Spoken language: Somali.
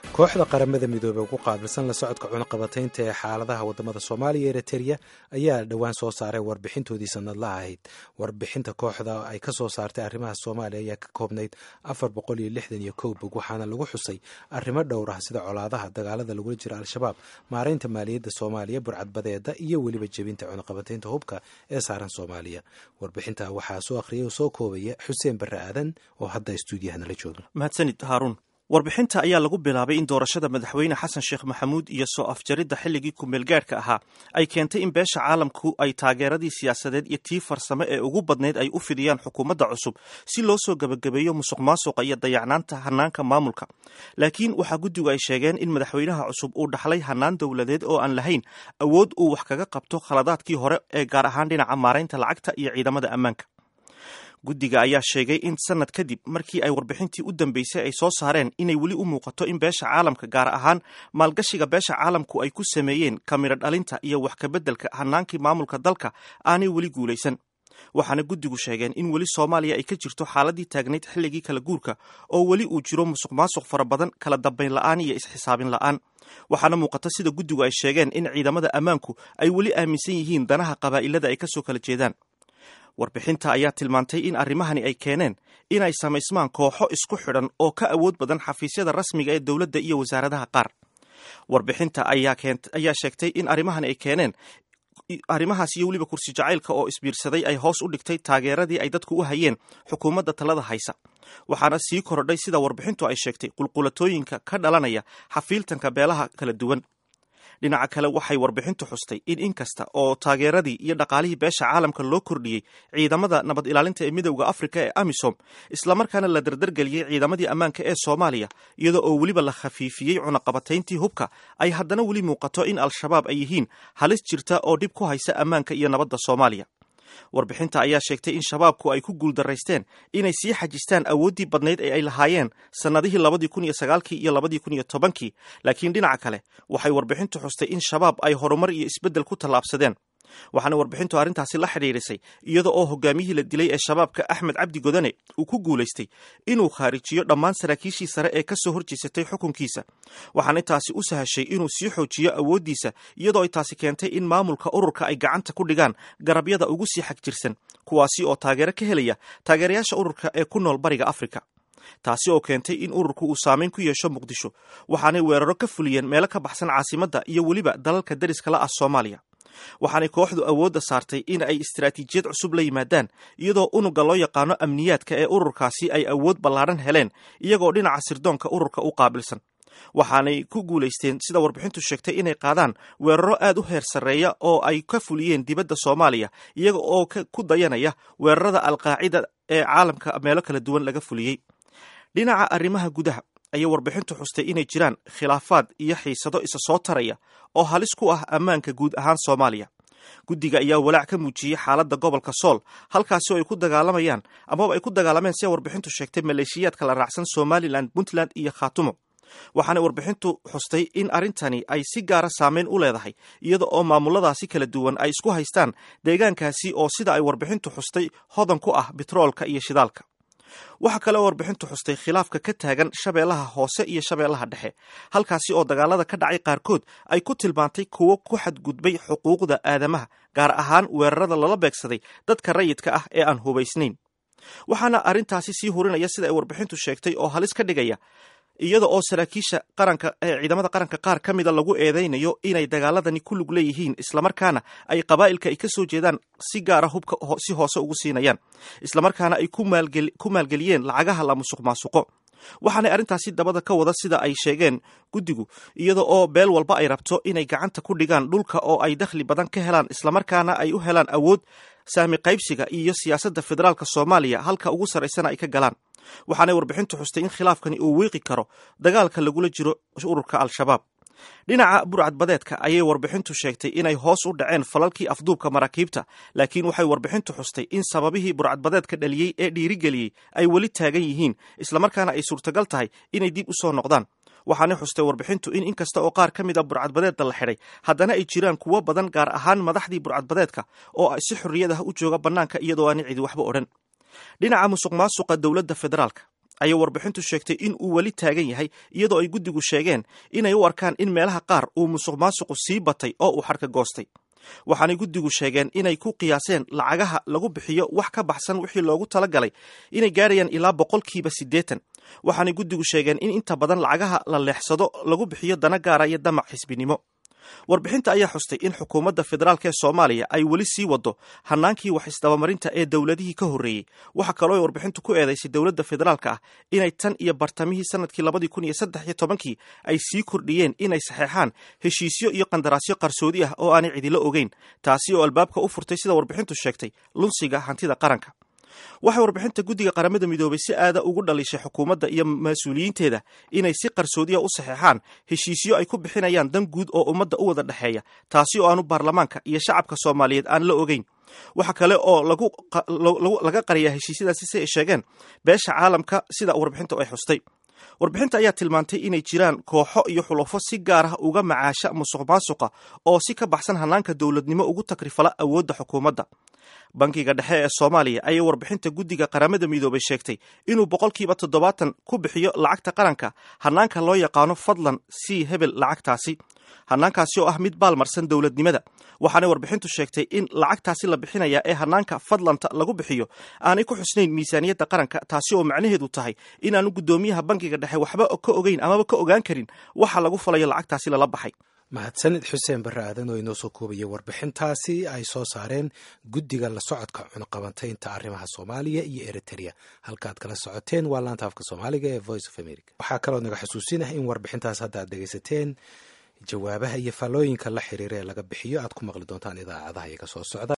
kooxda qaramada midoobey ugu qaabilsan la socodka cunaqabataynta ee xaaladaha wadamada soomaaliya eritrea ayaa dhowaan soo saaray warbixintoodii sanadlaha ahayd warbixinta kooxda ay ka soo saartay arrimaha soomaaliya ayaa ka koobnayd afar boqol iyo lixdan iyo kow bog waxaana lagu xusay arrimo dhowr ah sida colaadaha dagaalada lagula jira al-shabaab maaraynta maaliyadda soomaaliya burcadbadeeda iyo weliba jebinta cunaqabataynta hubka ee saaran soomaaliya warbixinta waxaa soo akhriyay oo soo koobaya xuseen barre aadan oo hadda stuudiyaha nala jooga mahadsanid haaruun warbixinta ayaa lagu bilaabay in doorashada madaxweyne xasan sheekh maxamuud iyo soo afjaridda xilligii kumeelgaadhka ahaa ay keentay in beesha caalamku ay taageeradii siyaasadeed iyo tii farsamo ee ugu badnayd ay u fidiyaan xukuumadda cusub si loo soo gebagabeeyo musuq maasuqa iyo dayacnaanta hanaanka maamulka laakiin waxaa guddigu ay sheegeen in madaxweynaha cusub uu dhaxlay hanaan dowladeed oo aan lahayn awood uu wax kaga qabto khaladaadkii hore ee gaar ahaan dhinaca maaraynta lacagta iyo ciidamada ammaanka guddiga ayaa sheegay in sanad kadib markii ay warbixintii u dambeysay ay soo saareen inay weli u muuqato in beesha caalamka gaar ahaan maalgashiga beesha caalamku ay ku sameeyeen kamiro dhalinta iyo wax kabeddelka hanaankii maamulka dalka aanay weli guulaysan waxaana guddigu sheegeen in weli soomaaliya ay ka jirto xaaladii taagnayd xilligii kala guurka oo weli uu jiro musuq maasuq fara badan kala dambayn la'aan iyo isxisaabin la'aan waxaana muuqata sida guddigu ay sheegeen in ciidamada ammaanku ay weli aaminsan yihiin danaha qabaa'ilada ay kasoo kala jeedaan warbixinta ayaa tilmaantay in arrimahani ay keeneen inay samaysmaan kooxo isku xidhan oo ka awood badan xafiisyada rasmiga ee dowladda iyo wasaaradaha qaar warbixinta ayaa sheegtay in arrimahani ay keeneen arrimahaas iyo weliba kursi jacaylka oo isbiirsaday ay hoos u dhigtay taageeradii ay dadku u hayeen xukuumadda talada haysa waxaana sii korodhay sida warbixintu ay sheegtay qulqulatooyinka ka dhalanaya xafiiltanka beelaha kala duwan dhinaca kale waxay warbixintu xustay in inkasta oo taageeradii iyo dhaqaalihii beesha caalamka loo kordhiyey ciidamada nabad ilaalinta ee midowda afrika ee amisom islamarkaana la dardargeliyey ciidamadii ammaanka ee soomaaliya iyadoo oo weliba la khafiifiyey cunaqabatayntii hubka ay haddana weli muuqato in al-shabaab ay yihiin halis jirta oo dhib ku haysa ammaanka iyo nabadda soomaaliya warbixinta ayaa sheegtay in shabaabku ay ku guuldaraysteen inay sii xajistaan awooddii badnayd ee ay lahaayeen sannadihii labadii kun iyo sagaalkii iyo labadii kun iyo tobankii laakiin dhinaca kale waxay warbixintu xustay in shabaab ay horumar iyo isbeddel ku tallaabsadeen waxaana warbixintu arrintaasi la xidhiidhisay iyada oo hogaamiyihii la dilay ee shabaabka axmed cabdi godane uu ku guulaystay inuu khaarijiyo dhammaan saraakiishii sare ee ka soo horjeesatay xukunkiisa waxaana taasi u sahashay inuu sii xoojiyo awooddiisa iyadoo ay taasi keentay in maamulka ururka ay gacanta ku dhigaan garabyada ugu sii xag jirsan kuwaasi oo taageero ka helaya taageerayaasha ururka ee ku nool bariga afrika taasi oo keentay in ururku uu saameyn ku yeesho muqdisho waxaanay weeraro ka fuliyeen meelo ka baxsan caasimadda iyo weliba dalalka dariska la ah soomaaliya waxaanay kooxdu awoodda saartay in ay istaraatiijiyad cusub la yimaadaan iyadoo unuga loo yaqaano amniyaadka ee ururkaasi ay awood ballaadhan heleen iyagoo dhinaca sirdoonka ururka u qaabilsan waxaanay ku guulaysteen sida warbixintu sheegtay inay qaadaan weeraro aad u heer sarreeya oo ay ka fuliyeen dibadda soomaaliya iyaga oo ku dayanaya weerarada alqaacida ee caalamka meelo kala duwan laga fuliyey dhinaca arrimaha gudaha ayay warbixintu xustay inay jiraan khilaafaad iyo xiisado isa soo taraya oo halis ku ah ammaanka guud ahaan soomaaliya guddiga ayaa walaac ka muujiyey xaaladda gobolka sool halkaasi oo ay ku dagaalamayaan amaba ay ku dagaalameen sida warbixintu sheegtay maleeshiyaadka la raacsan somalilan puntland iyo khaatumo waxaana warbixintu xustay in arrintani ay si gaara saameyn u leedahay iyada oo maamuladaasi kala duwan ay isku haystaan deegaankaasi oo sida ay warbixintu xustay hodan ku ah bitroolka iyo shidaalka waxaa kale oo warbixintu xustay khilaafka ka taagan shabeellaha hoose iyo shabeellaha dhexe halkaasi oo dagaalada ka dhacay qaarkood ay ku tilmaantay kuwo ku xadgudbay xuquuqda aadamaha gaar ahaan weerarada lala beegsaday dadka rayidka ah ee aan hubaysnayn waxaana arrintaasi sii hurinaya sida ay warbixintu sheegtay oo halis ka dhigaya iyada oo saraakiisha qaranka ee ciidamada qaranka qaar ka mida lagu eedaynayo inay dagaaladani ku lug leeyihiin islamarkaana ay qabaa'ilka ay ka soo jeedaan si gaara hubka si hoose ugu siinayaan islamarkaana ay ku maalgeliyeen lacagaha la musuq maasuqo waxaanay arrintaasi dabada ka wada sida ay sheegeen guddigu iyada oo beel walba ay rabto inay gacanta ku dhigaan dhulka oo ay dakhli badan ka helaan islamarkaana ay u helaan awood saami qaybsiga iyo siyaasadda federaalka soomaaliya halka ugu sarraysana ay ka galaan waxaanay warbixintu xustay in khilaafkani uu wiiqi karo dagaalka lagula jiro ururka al-shabaab dhinaca burcadbadeedka ayay warbixintu sheegtay inay hoos u dhaceen falalkii afduubka maraakiibta laakiin waxay warbixintu xustay in sababihii burcadbadeedka dhaliyey ee dhiirigeliyey ay weli taagan yihiin islamarkaana ay suurtagal tahay inay dib u soo noqdaan waxaanay xustay warbixintu in inkasta oo qaar ka mid a burcadbadeedda la xidhay haddana ay jiraan kuwo badan gaar ahaan madaxdii burcadbadeedka oo si xorriyad ah u jooga bannaanka iyadoo aanay cidi waxba odhan dhinaca musuq maasuqa dowladda federaalka ayay warbixintu sheegtay in uu weli taagan yahay iyadoo ay guddigu sheegeen inay u arkaan in meelaha qaar uu musuq maasuqu sii batay oo uu xadhka goostay waxaanay guddigu sheegeen inay ku qiyaaseen lacagaha lagu bixiyo wax ka baxsan wixii loogu talagalay inay gaarayaan ilaa boqolkiiba siddeetan waxaanay guddigu sheegeen in inta badan lacagaha la leexsado lagu bixiyo dana gaara iyo damac xisbinimo warbixinta ayaa xustay in xukuumadda federaalk ee soomaaliya ay weli sii wado hanaankii wax isdabamarinta ee dowladihii ka horreeyey waxa kaloo ay warbixintu ku eedaysay dowladda federaalka ah inay tan iyo bartamihii sanadkii labadii kun iyo saddex iyo tobankii ay sii kordhiyeen inay saxeexaan heshiisyo iyo qandaraasyo qarsoodi ah oo aanay cidilo ogeyn taasi oo albaabka u furtay sida warbixintu sheegtay lunsiga hantida qaranka waxay warbixinta guddiga qaramada midoobay si aada ugu dhalishay xukuumadda iyo mas-uuliyiinteeda inay si qarsoodiya u saxeexaan heshiisyo ay ku bixinayaan dan guud oo ummadda u wada dhexeeya taasi oo aanu baarlamaanka iyo shacabka soomaaliyeed aan la ogeyn waxa kale oo laga qariyaa heshiisyadaasi si ay sheegeen beesha caalamka sida warbixinta ay xustay warbixinta ayaa tilmaantay inay jiraan kooxo iyo xulafo si gaar ah uga macaasha musuq maasuqa oo si ka baxsan hanaanka dowladnimo ugu takrifala awoodda xukuumadda bankiga dhexe ee soomaaliya ayay warbixinta guddiga qaramada midoobay sheegtay inuu boqolkiiba toddobaatan ku bixiyo lacagta qaranka hanaanka loo yaqaano fadlan sii hebel lacagtaasi hanaankaasi oo ah mid baalmarsan dowladnimada waxaanay warbixintu sheegtay in lacagtaasi la bixinaya ee hanaanka fadlanta lagu bixiyo aanay ku xusnayn miisaaniyadda qaranka taasi oo macnaheedu tahay inaanu guddoomiyaha bankiga dhexe waxba ka ogeyn amaba ka ogaan karin waxa lagu falayo lacagtaasi lala baxay mahadsanid xuseen barre aadan oo inoo soo koobaya warbixintaasi ay soo saareen guddiga la socodka cunuqabantaynta arrimaha soomaaliya iyo eritrea halkaaad kala socoteen waa laanta afka soomaaliga ee voice of america waxaa kaloo naga xusuusinah in warbixintaas hadda aad dhegaysateen jawaabaha iyo faallooyinka la xiriira ee laga bixiyo aad ku maqli doontaan idaacadaha iyaga soo socda